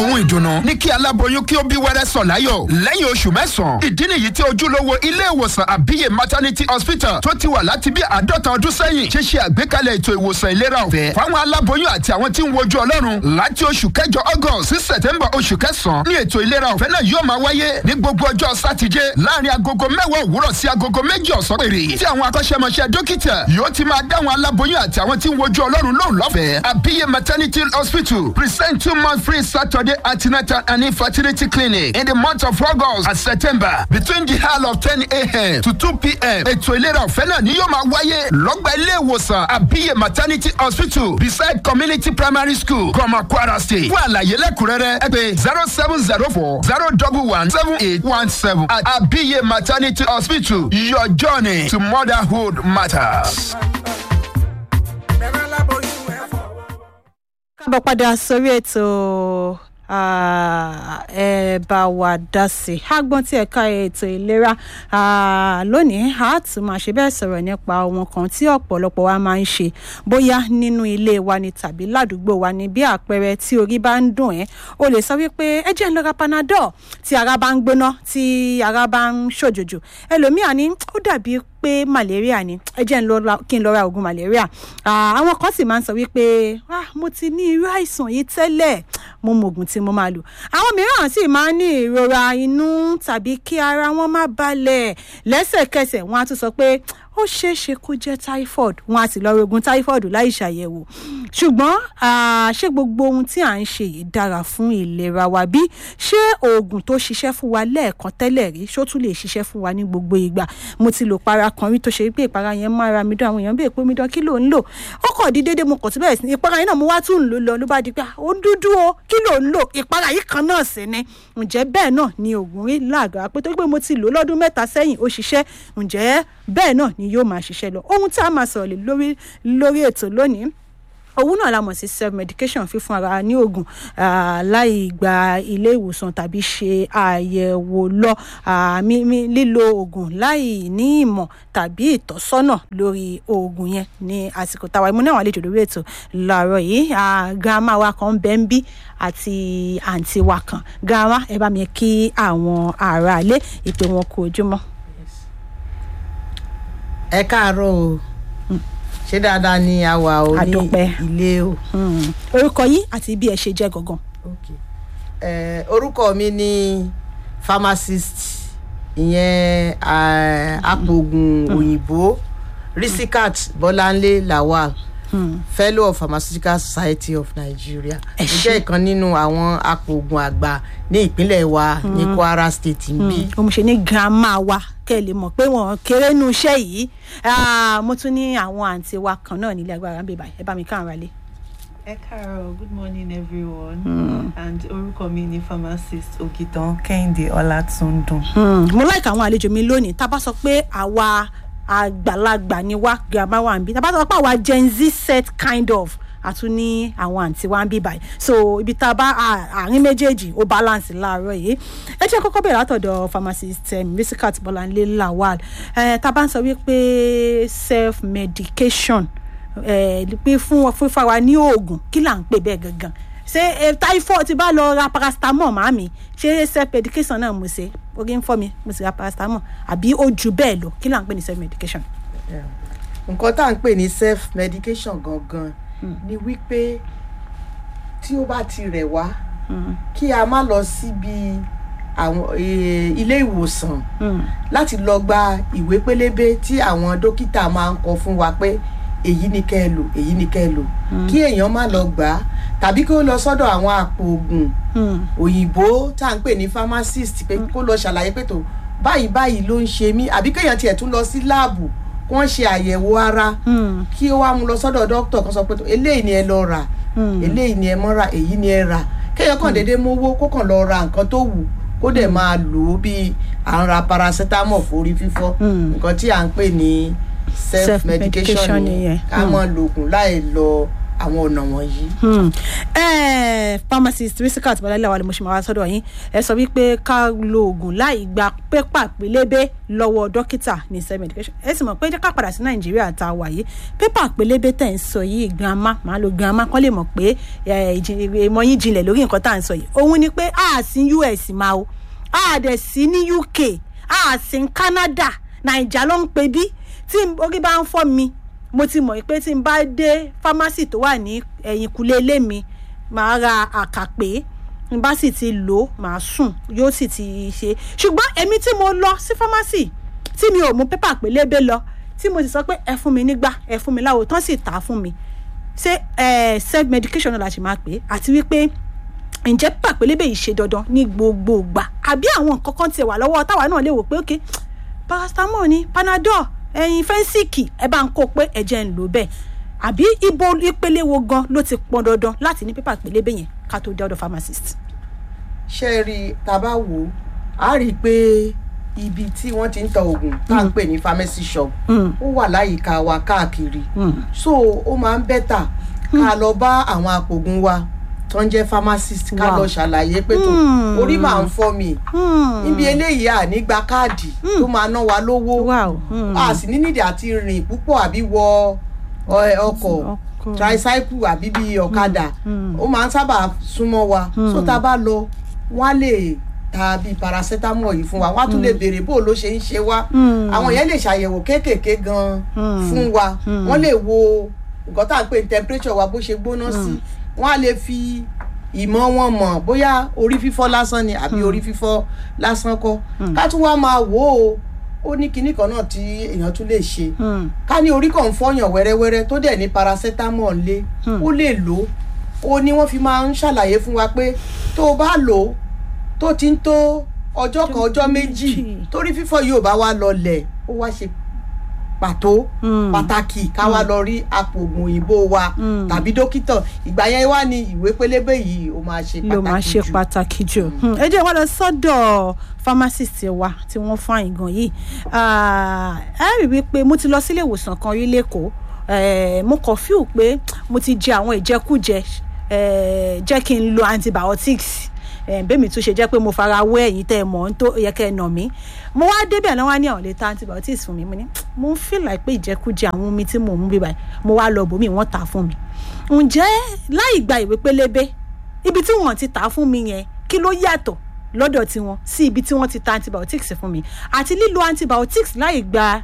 ohun ìdùnnú ní kí aláboyún kí ó bí wẹ́rẹ́ sọ̀ láyọ̀ lẹ́yìn oṣù mẹ́sàn-án ìdí nìyí tí ojúlówó ilé ìwòsàn àbíyè maternity hospital tó ti wà láti bí àádọ́ta ọdún sẹ́yìn ṣe ṣe àgbékalẹ̀ ètò ìwòsàn ìlera ọ̀fẹ́ fáwọn aláboyún àti àwọn tí ń wojú ọlọ́run láti oṣù kẹjọ august sí september oṣù kẹsàn-án ní ètò ìlera ọ̀fẹ́ náà yóò máa wáyé ní gbogbo ọjọ́ sátidé láàrin agogo mẹ́wàá òwúrọ̀ sí agogo méjì ọ̀sán péré tí àwọn akọ́ṣẹ́mọṣẹ́ dókítà yóò ti máa dáwọn aláboyún àti àwọn tí ń wojú ọlọ́run lóhùn lọ́fẹ̀ẹ́ àbíyè maternity hospital present two month free saturday antenatal and infertility clinic in the month of august and september between the hour of ten a.m. to two p.m. ètò ìlera ọ̀fẹ́ náà ni yóò máa wáyé lọ́gbà ilé ìwòsàn àbíyè maternity hospital beside community primary school gọmọ kwara state fún àlàyé lẹ́kùnrẹ́rẹ́ ẹ pé zero seven zero four zero double one seven eight one seven at àbíyè maternity hospital your journey to motherhood matters. kábọ̀ padà sórí ètò ah, ẹ bá wa dá sí i agbọ́n tí ẹ̀ka ètò ìlera ah, lónìí a tún máa ṣe bẹ́ẹ̀ sọ̀rọ̀ nípa ohun kan tí ọ̀pọ̀lọpọ̀ wa máa ń ṣe bóyá nínú ilé wa ni tàbí ládùúgbò wa ni bí àpẹẹrẹ tí orí bá ń dùn ẹ́ o lè sọ wípé ẹ jẹ́ ń lọ ra panadol tí ara bá ń gbóná tí ara bá ń ṣòjòjò ẹlòmíà ní ó dàbí pé malaria ni ẹ jẹ́ ń lọ ra- kí n lọ ra oògùn malaria Ah, àwọn kan sì máa ń sọ wípé "Ah, mo ti ní irú àìsàn yìí tẹ́lẹ̀ mo mọ oògùn tí mo máa lò àwọn mìíràn sì máa ń ní ìrora inú tàbí kí ara wọn má balẹ̀ lẹ́sẹ̀kẹsẹ̀ wọn á tún sọ pé ó ṣeé ṣe kó jẹ́ typhoid wọn á sì lọ rogun typhoid láì ṣàyẹ̀wò ṣùgbọ́n ah, ṣé gbogbo ohun tí à ń ṣe yìí dára fún ìlera wa bí ṣé oògùn tó ṣiṣẹ́ fún wa lẹ́ẹ̀kan tẹ́lẹ̀ rí ṣó tún lè ṣiṣẹ́ fún wa ní gbogbo ìgbà mo ti lò para kan rí tó ṣe pé ìpara yẹn máa ra mi dán àwọn èèyàn bèè pé mi dán kí ló ń lò ó kàn di déédéé mo kàn tún bẹ̀rẹ̀ sí ní ìpara yẹn náà mo wá tún ń lò lọ ló bá di pé "Ah, ó ń dúdú o kí ló ń lò ìpara yìí kan náà sì ni ǹjẹ́ bẹ́ẹ̀ náà ni oògùn rí láàgàá pé tó pé mo ti lò lọ́dún mẹ́ta sẹ́yìn ó ṣiṣẹ́ ǹjẹ́ bẹ́ẹ̀ náà ni yóò máa ṣiṣẹ́ lọ ohun tí a máa sọ̀rọ̀ lé lórí lórí ètò lónìí òun náà la mọ̀ sí self medication fífún ara ní oògùn ah, láì gba ilé ìwòsàn tàbí ṣe àyẹ̀wò lọ ah, mí- mí- lílo oògùn láì ní ìmọ̀ tàbí ìtọ́sọ́nà lórí oògùn yẹn ní àsìkò táwa ìmú náà wà lè jò lórí ètò láàárọ̀ yìí ah, grandma wa kan bẹ́ẹ̀ ń bí àti àǹtí wa kan grandma ẹ bá mi kí àwọn aráalé ìpè wọn kú ojúmọ́. ẹ káàárọ̀ o ṣé dáadáa ni a wà o ní Àdúpẹ́. ilé o. Hmm. orúkọ yín àti bí ẹ ṣe jẹ́ gangan. Okay. Eh, orúkọ mi ni pharmacist ìyẹn eh, apògùn òyìnbó risikat bọ́láńlé lawal fellow of pharmaceutical society of nigeria Ẹ mo ṣé. jẹ́ ìkan nínú àwọn apògùn àgbà ní ìpínlẹ̀ wa ní kwara state ń bí. ó mo ṣe ní grandma wa kẹ́ ẹ lè mọ̀ pé wọ́n kéré nu iṣẹ́ yìí Ah, mo tún ní àwọn àǹtí wa kan náà nílé agbára ń bè báyìí ẹ bá mi káàrún rálé. Ẹ káàárọ̀, good morning everyone. And orúkọ mi ni pharmacist Ogitan Kẹ́hìndé Ọlátúndùn. mo láìka àwọn àlejò mi lónìí tá a bá sọ pé àwa àgbàlagbà ni wá grandma wa ń bí tá a bá sọ pé àwa gen z set kind of àtún ní àwọn àǹtí wa ń bí báyìí so ibi tá a bá à- àárín méjèèjì ó balance láàárọ̀ yìí ẹ jẹ́ kọ́kọ́ bẹ̀rẹ̀ látọ̀dọ̀ pharmacist um, risikat bọ́láńlé lawal eh, tá a bá ń sọ wípé self medication eh, pé fún fífa wa ní oògùn kí là ń pè bẹ́ẹ̀ gangan ṣé eh, typhoid ti bá lọ ra paracetamol màámi ṣé self medication náà mo ṣe orí ń fọ́ mi mo sì ra paracetamol àbí ó ju bẹ́ẹ̀ lọ kí là ń pè ní self medication. nǹkan tá à ń pè ní self medication gangan ni wípé tí ó bá ti rẹ̀ wá kí a má lọ síbi àwọn eh, ilé ìwòsàn láti lọ gba ìwé pélébé tí àwọn dókítà máa ń kọ fún wa pé èyí ni kẹ́ ẹ lò èyí ni kẹ́ ẹ lò kí èèyàn má lọ gbà á tàbí kí ó lọ sọ́dọ̀ àwọn àpò oògùn òyìnbó tá à ń pè ní pharmacist pé kó lọ ṣàlàyé pé tó báyìí báyìí ló ń ṣe mí àbí kéèyàn tiẹ̀ tún lọ sí láàbù kí wọ́n ṣe àyẹ̀wò ara kí ó wá mú lọ sọ́dọ̀ dókítà kan sọ pé tó eléyìí ni ẹ lọ rà eléyìí ni ẹ mọ́ rà èyí ni ẹ rà kéèyàn kàn déédéé mówó kó kàn lọ ra nǹkan tó wù kó dẹ̀ máa lò ó bí à ń ra paracetamol forí fífọ́ nǹkan tí à ń pè ní self medication Self-medication nìyẹn nìyẹn. ká mọ̀ lògùn láì lọ àwọn ọ̀nà wọ̀nyí. Hmm. Eh, pharmacist risikat balalẹ wa ni mo ṣe máa wá sọ́dọ̀ yín ẹ sọ wípé ká lo oògùn láì gba pépà pélébé lọ́wọ́ dókítà ní self medication ẹ sì mọ̀ pé jẹ́ ká padà sí nàìjíríà tá a wà yìí pépà pélébé tẹ̀ ń sọ yìí grandma màá lo grandma kọ́ lè mọ̀ pé eh, ìjì- ìmọ̀ yín jinlẹ̀ lórí nǹkan tá à ń sọ yìí òun ni pé a sí us máa o a dẹ̀ sí ní uk a sí ní canada naija ló ń pe bí tí orí bá ń fọ́ mi mo ti mọ̀ pé tí n bá dé fámásì tó wà ní ẹ̀yìnkùlé ilé mi màá ra àkàpé n bá sì ti lò ó màá sùn yóò sì ti ṣe ṣùgbọ́n èmi tí mo lọ sí fámásì tí mi ò mú pépà pélébé lọ tí mo sì sọ pé ẹ fún mi nígbà ẹ fún mi láwo tán sì tà á fún mi ṣé ẹ self medication náà la ṣe máa pè é àti wípé ǹjẹ́ pépà pélébé yìí ṣe dandan ní gbogbo ìgbà àbí àwọn nǹkan kan tiẹ̀ wà lọ́wọ́ táwa náà lè wò pé ok paracetamol ni panadol ẹyin fẹ́ńsìkì ẹ bá ń kó pé ẹ̀jẹ̀ ń lò bẹ́ẹ̀ àbí ibo ìpele wo gan ló ti pọn dandan láti ní pépà pélébé yẹn ká tó dé ọ̀dọ̀ pharmacist. ṣé ẹ rí i tá a bá wò ó a rí i pé ibi tí wọ́n ti ń ta oògùn tá à ń pè ní pharmacy shop Mm. ó wà láyìíká wa káàkiri Mm. so ó máa ń bẹ́tà ká lọ bá àwọn apògùn wa tó ń jẹ́ pharmacist ká Wow. lọ ṣàlàyé pé tó Mm. orí máa ń fọ́ mi Hmm. níbi eléyìí à ní gba káàdì tó máa ná wa lówó wow. Hmm. a sì ní nídìí àti rìn púpọ̀ àbí wọ ọ- ọkọ̀ Ọkọ̀. tricycle àbí bí ọ̀kadà Mm. ó máa ń sábà súnmọ́ wa so tá a bá lọ wọ́n á lè ta bíi paracetamol yìí fún wa wọ́n á tún lè béèrè bó ló ṣe ń ṣe wá Mm. àwọn yẹn lè ṣàyẹ̀wò kéékèèké gan Mm. fún wa Mm. wọ́n lè wo nǹkan tá à ń pè ní temperature wa bó ṣe gbóná sí wọ́n á lè fi ìmọ̀ wọn mọ̀ bóyá orí fífọ́ lásán ni àbí orí fífọ́ lásán kọ́ ká tún wá máa wò ó ó ní kinní kan náà tí èèyàn tún lè ṣe Hmm. ká ní orí kan ń fọyàn wẹ́rẹ́wẹ́rẹ́ tó dẹ̀ ní paracetamol lé ó lè lò ó ó ní wọ́n fi máa ń ṣàlàyé fún wa pé tó o bá lò ó tó ti ń tó ọjọ́ kan ọjọ́ méjì méjì. torí fífọ́ yóò bá wa lọlẹ̀ ó wá ṣe pàtó Mm. pàtàkì ká wá lọ rí apògùn òyìnbó wa Mm. tàbí dókítà ìgbà yẹn wá ní ìwé pélébé yìí ó máa ṣe ló máa pàtàkì ṣe jù pàtàkì jù Hmm, ẹ jẹ́ wá lọ sọ́dọ̀ pharmacist wa tí wọ́n fún àyìngàn yìí Ah, ẹ rí i pé mo ti lọ sílé ìwòsàn kan rí lẹ́kọ̀ọ́ Eh, mo kàn fíù pé mo ti jẹ àwọn ìjẹkújẹ eh, jẹ́ kí n lo antibiotics Eh, bẹ́ẹ̀ mi tún ṣe jẹ́ pé mo fara wé ẹ̀yìn tẹ́ ẹ mọ̀ ń tó yẹ kẹ́ ẹ nà mí mo wá débẹ̀ náà wá ní àwọn lè ta antibiotics fún mi mo ní mo ń feel like pé ìjẹkújẹ àwọn omi tí mò ń mú bí báyìí mo wá lọ bòmí wọ́n tà á fún mi ǹjẹ́ láì gba ìwé pélébé ibi tí wọ́n ti tà á fún mi yẹn kí ló yàtọ̀ lọ́dọ̀ tiwọn sí ibi tí wọ́n ti ta antibiotics fún mi àti lílo antibiotics láì gba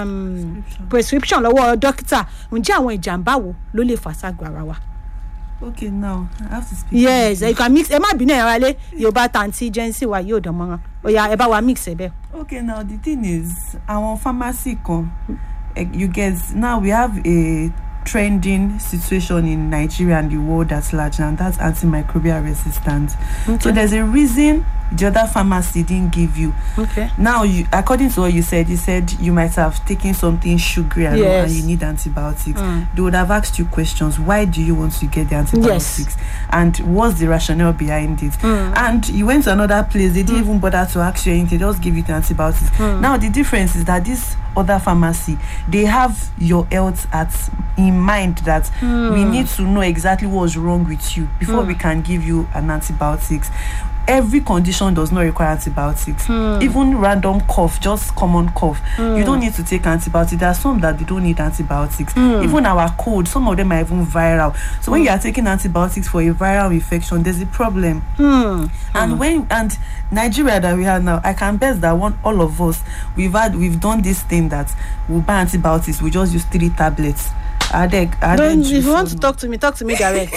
um, prescription lọ́wọ́ dókítà ǹjẹ́ àwọn ìjàmbá wo ló lè fà ságọ́ ara wa. Okay, now I have to speak. yes in you can mix ẹ má bínú ẹ̀ rálé yorùbá tanti jẹ́nsì wa yóò dán mọ́rán oya ẹ bá wa mix ẹ bẹ́ẹ̀. Okay, now the thing is, our pharmacy kan, eh, you get now we have a trending situation in Nigeria and the world at large, and that's antimicrobial resistance. So Okay. there's a reason the other pharmacy didn't give you. okay. Now, you, according to what you said, you said you might have taken something sugary and, all, and Yes. you need antibiotics. Mm. They would have asked you questions. Why do you want to get the antibiotics? And what's the rationale behind it? Mm. And you went to another place. They didn't even bother to ask you anything. They just give you the antibiotics. Now the difference is that this other pharmacy they have your health at in mind that we need to know exactly what's wrong with you before we can give you an antibiotics every condition does not require antibiotics even random cough just common cough you don't need to take antibiotics there are some that they don't need antibiotics even our cold some of them are even viral so when you are taking antibiotics for a viral infection there's a problem Hmm. and when and nigeria that we have now i can bet that one all of us we've had we've done this thing that we buy antibiotics we just use three tablets adeg adeg Don't, if juice you want to or no. talk to me talk to me direct.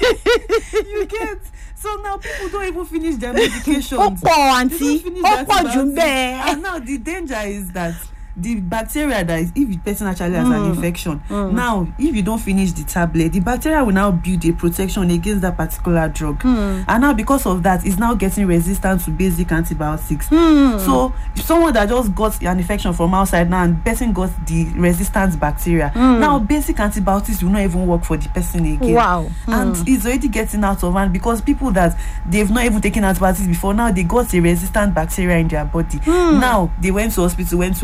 you get so now people don't even finish their medication ó pọ̀ àǹtí ó pọ̀ jù ń bẹ́ẹ̀. and now the danger is that the bacteria that is if the person actually has an infection now if you don't finish the tablet the bacteria will now build a protection against that particular drug and now because of that it's now getting resistant to basic antibiotics so if someone that just got an infection from outside now and person got the resistant bacteria now basic antibiotics will not even work for the person again Wow. and it's already getting out of hand because people that they've not even taken antibiotics before now they got a resistant bacteria in their body now they went to hospital went to lab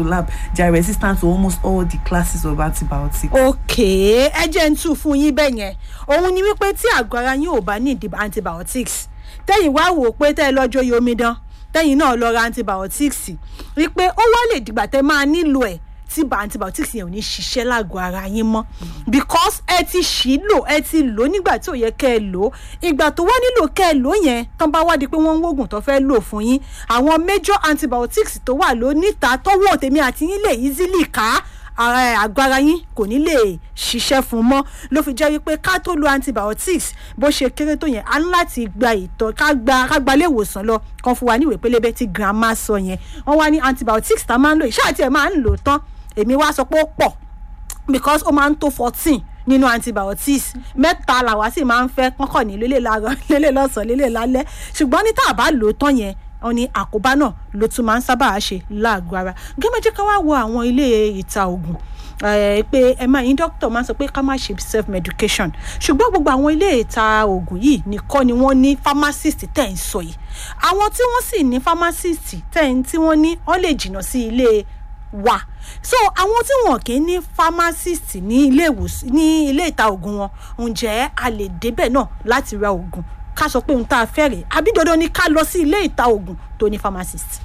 they are resistant to almost all the classes of antibiotics. ok ẹ jẹ́ ń tún fún yín bẹ́ẹ̀ yẹn òun ni wípé tí àgọ́ ara yín ò bá ní ìdí antibiotics tẹ́yìn wá wò ó pé tẹ́ ẹ lọ́jọ́ yìí omidan tẹ́yìn náà lọ ra antibiotics wípé ó wá lè dìgbà tẹ́ máa nílò ẹ̀ tí bá antibiotics yẹn ò ní ṣiṣẹ́ lágọ̀ọ́ ara yín mọ́ because ẹ ti ṣì í lò ẹ ti lò ó nígbà tí ò yẹ kẹ́ ẹ lò ó ìgbà tó wá nílò kẹ́ ẹ lò ó yẹn tán bá wá di pé wọ́n ń wògùn tó fẹ́ lò fún yín àwọn major antibiotics tó wà ló níta tọ́wọ́ tèmi àti yín lè easily ká ara àgọ́ ara yín kò ní lè ṣiṣẹ́ fún mọ́ ló fi jẹ́ wípé ká tó lo antibiotics bó ṣe kéré tó yẹn a ní láti gba ìtọ́ ká gba ká gba ilé ìwòsàn lọ kan fún wa ní ìwé pélébé tí grandma sọ yẹn wọ́n wá ní antibiotics tá a máa ń lò ìṣáà tí ẹ̀ máa ń lò tán èmi wá sọ pé ó pọ̀ because ó máa ń tó fourteen nínú antibiotics mẹ́ta làwa sì máa ń fẹ́ kọ́kọ́ ní lélẹ̀ láàárọ̀ lélẹ̀ lọ́sàn-án lélẹ̀ lálẹ́ ṣùgbọ́n ní tá a bá lò ó tán yẹn wọn ní àkóbá náà ló tún máa ń sábà ṣe láàgọ́ ara gẹ́gẹ́ ká wá wo àwọn ilé ìta oògùn pé ẹ máa yín dókítà máa ń sọ pé ká má ṣe self medication ṣùgbọ́n gbogbo àwọn ilé ìta oògùn yìí nìkan ni wọ́n ní pharmacist tẹ̀ ń sọ yìí àwọn tí wọ́n sì ní pharmacist tẹ̀ ń tí wọ́n ní wọ́n lè jìnnà sí ilé wa so àwọn tí wọn kì í ní pharmacist ní ilé ìwòsàn ní ilé ìta oògùn wọn ǹjẹ́ a lè débẹ̀ náà láti ra oògùn ká sọ pé ohun tá a fẹ́ rèé àbí dandan ni ká lọ sí ilé ìta oògùn tó ní pharmacist.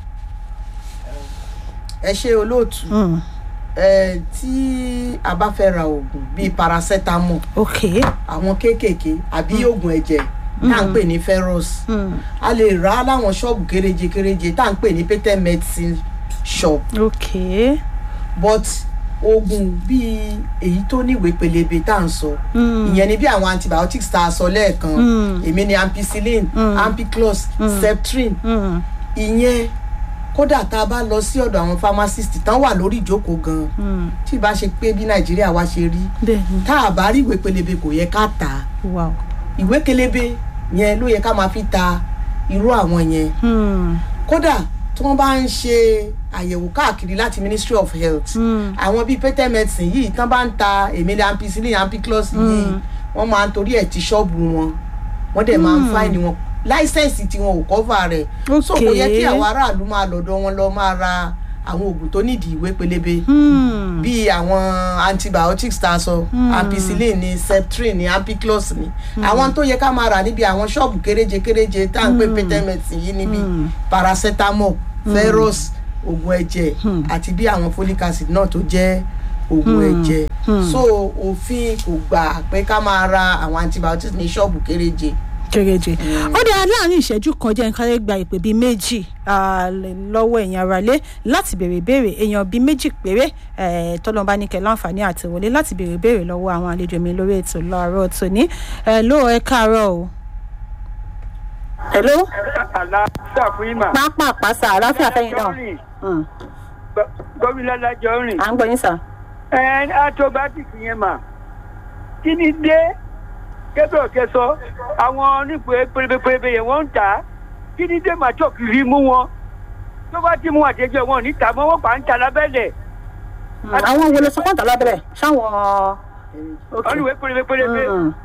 ẹ ṣe olóòtú ẹ tí a bá fẹ́ ra oògùn bíi paracetamol ok àwọn kéékèèké àbí oògùn ẹ̀jẹ̀ tá à ń pè ní ferrous a lè rà á láwọn ṣọ́ọ̀bù kéréje kéréje tá à ń pè ní patent medicine shop ok but oògùn bíi èyí tó níwèé pélébé tá à ń sọ ìyẹn ni bí àwọn antibiotics tá a sọ lẹ́ẹ̀kan èmi ni ampicillin ampiclox septrin ìyẹn kódà tá a bá lọ sí ọ̀dọ̀ àwọn pharmacist tán wà lórí ìjókòó gan tí ì bá ṣe pé bí nàìjíríà wa ṣe rí bẹ́ẹ̀ni tá a bá rí ìwé pélébé kò yẹ ká tà á wow ìwé pélébé yẹn ló yẹ ká máa fi ta irú àwọn yẹn kódà tí wọ́n bá ń ṣe àyẹ̀wò káàkiri láti ministry of health àwọn bíi patent medicine yìí tán bá ń ta emele ampicillin ampiclox yìí wọ́n máa ń torí ẹ̀ ti ṣọ́ọ̀bù wọn wọ́n dẹ̀ máa ń fáìní wọn láìsẹ̀nsì tí wọn ò kọ́fà rẹ̀ so kò yẹ kí àwọn aráàlú máa lọ́dọ̀ wọn lọ máa ra àwọn oògùn tó nídìí ìwé pélébé bíi àwọn antibiotics tá a sọ ampicillin ni septrin ni ampiclox ni àwọn tó yẹ ká máa rà níbi àwọn ṣọ́ọ̀bù kéréje kéréje tá à ń pè patent medicine yìí níbi paracetamol ferrous oògùn ẹ̀jẹ̀ àti bí àwọn folic acid náà tó jẹ́ oògùn ẹ̀jẹ̀ so òfin kò gbà pé ká máa ra àwọn antibiotics ní ṣọ́ọ̀bù kéréje kéréje ó dáa láàrin ìṣẹ́jú kan jẹ́ nǹkan gba ìpè bíi méjì lọ́wọ́ ẹ̀yin aráalé láti béèrè ìbéèrè èèyàn bíi méjì péré tọ́lọ́mbá ní kẹ́ láǹfààní àti wọlé láti béèrè ìbéèrè lọ́wọ́ àwọn àlejò mi lórí ètò lọ́rọ̀ tòní ló ẹ káàárọ̀ o. hello. àlàáfíà fún yín mà. pápá àpáṣà àlàáfíà fẹ́yìn náà. gómìnà lájọ rìn. à ń gbọ́ yín sà. ẹ atobatics yẹn mà kí ni dé kébè kẹsọ àwọn onípe pérébépérébé yẹn wọ́n ń tà á kí ni dé màtó kiri mú wọn tó bá ti mú àtẹjọ wọn níta mọ́ wọ́n pa ń ta lábẹ́lẹ̀. àwọn wo ló sọ fún àtàlábẹ̀rẹ̀ sáwọn. oníwèé pérébépérébé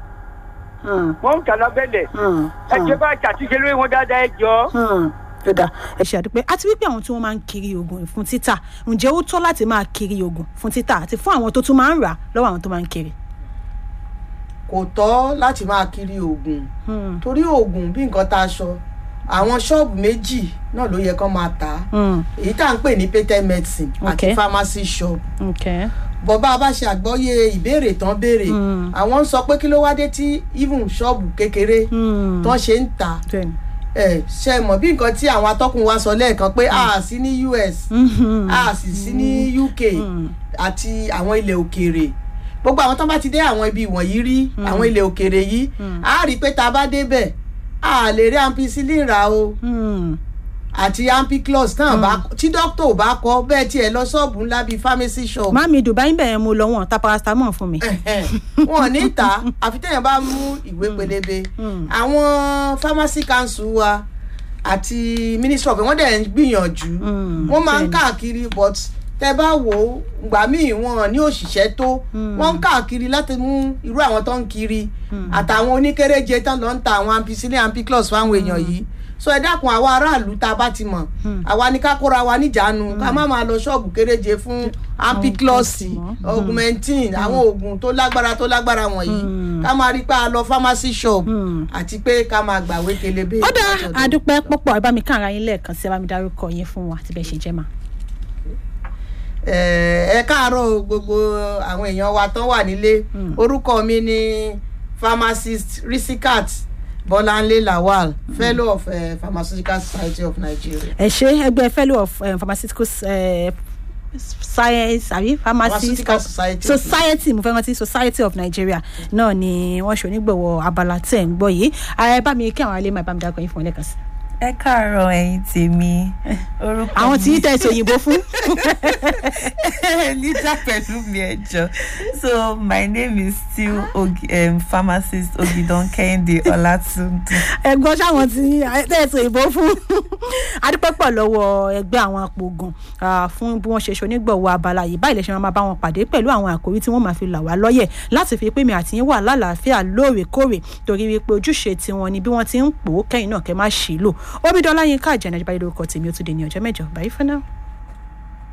wọ́n ń ta lábẹ́lẹ̀ ẹ jẹ́ bá ṣàtúnṣe lórí wọn dáadáa ẹ jọ yọ̀dà ẹ ṣe àdúpẹ́ àti wípé àwọn tí wọ́n máa ń kiri oògùn fún títà ǹjẹ́ ó tọ́ láti máa kiri oògùn fún títà àti fún àwọn tó tún máa ń rà lọ́wọ́ àwọn tó máa ń kiri. kò tọ́ láti máa kiri oògùn torí oògùn bí nǹkan tá a sọ àwọn ṣọ́ọ̀bù méjì náà ló yẹ kán máa tà á èyí tá à ń pè ní patent medicine àti Okay. pharmacy shop Okay. bọ́bá bá ṣe àgbọ́yé ìbéèrè tán béèrè àwọn ń sọ pé kí ló wá dé tí even ṣọ́ọ̀bù kékeré tán ṣe ń tà Bẹ́ẹ̀ni. ẹ ṣe mọ̀ bí nǹkan tí àwọn atọ́kùn wa sọ lẹ́ẹ̀kan pé a sí ní us a sì sí ní uk àti àwọn ilẹ̀ òkèèrè gbogbo àwọn tó bá ti dé àwọn ibi wọ̀nyí rí àwọn ilẹ̀ òkèèrè yìí a rí i pé tá a bá débẹ̀ a lè rí ampicillin rà o Hmm. àti ampiclox náà bá tí dókítà ò bá kọ bẹ́ẹ̀ tiẹ̀ lọ ṣọ́ọ̀bù ńlá bíi pharmacy shop Màmí Dubai ń bẹ̀rẹ̀ mo lọ wọn ta paracetamol fún mi. wọn ò ní ta àfi téèyàn bá mú ìwé pélébé àwọn pharmacy council wa àti ministry of wọn dẹ̀ ń gbìyànjú wọ́n máa ń káàkiri but tẹ bá wò ó gbà míì wọn ní òṣìṣẹ́ tó wọ́n ń káàkiri láti mú irú àwọn tó ń kiri àtàwọn oníkéréje tán lọ ń ta àwọn ampicillin ampiclox fáwọn èèyàn yìí so ẹ dákun àwa aráàlú tá a bá ti mọ̀ àwa ni ká kóra wa níjàánu ká má máa lọ ṣọ́ọ̀bù kéréje fún ampiclosi augmentin àwọn oògùn tó lágbára tó lágbára wọ̀nyí ká máa rí pé a lọ pharmacy shop àti pé ká máa gbàwé kelebe. ó dá àdúpẹ́ púpọ̀ ẹ bá mi kàn ara yín lẹ́ẹ̀kan sí ẹ bá mi dárúkọ yín fún wa àti bẹ́ẹ̀ ṣe jẹ́ mà. ẹ káàárọ̀ gbogbo àwọn èèyàn wa tán wà nílé orúkọ mi ni pharmacist risikat bọ́láńlé lawal fellow of uh, pharmaceutical society of nigeria. ẹ ṣe ẹgbẹ́ fellow of um, pharmaceutical uh, science àbí pharmacy Pharmaceutical Society of society mo fẹ́ rántí society of nigeria náà ni wọ́n ṣe onígbọ̀wọ́ abala tẹ̀ ń gbọ́ yìí ààrẹ bá mi kí àwọn alẹ́ máa bá mi dákọ̀ yín fún ọ lẹ́ẹ̀kan sí. ẹ káàárọ̀ ẹ̀yin tèmi orúkọ àwọn tí yín tẹ̀sí òyìnbó fún. níta pẹ̀lú mi ẹjọ́ so my name is still Ogi, um, pharmacist Ogidan Kehinde Olatunde. ẹ̀gbọ́n sáwọn tí tẹ̀sí òyìnbó fún. adúpẹ́pọ̀ lọ́wọ́ ẹgbẹ́ àwọn apògùn ah, fún bí wọ́n ṣe ṣonígbọ̀wọ́ abala yìí báyìí lè ṣe máa bá wọn pàdé pẹ̀lú àwọn àkòrí tí wọ́n máa fi là wá lọ́yẹ̀ láti fi pé mi àti yín wà lálàáfíà lóòrèkóòrè torí wípé ojúṣe tiwọn ni bí wọ́n ti ń pò ó kẹ́yìn náà kẹ́ má ṣì í lò omidan láyínká àjẹnà ìjọba ìlú ọkọ̀ tèmi ó tún dé ní ọjọ́ mẹ́jọ báyìí fún náà.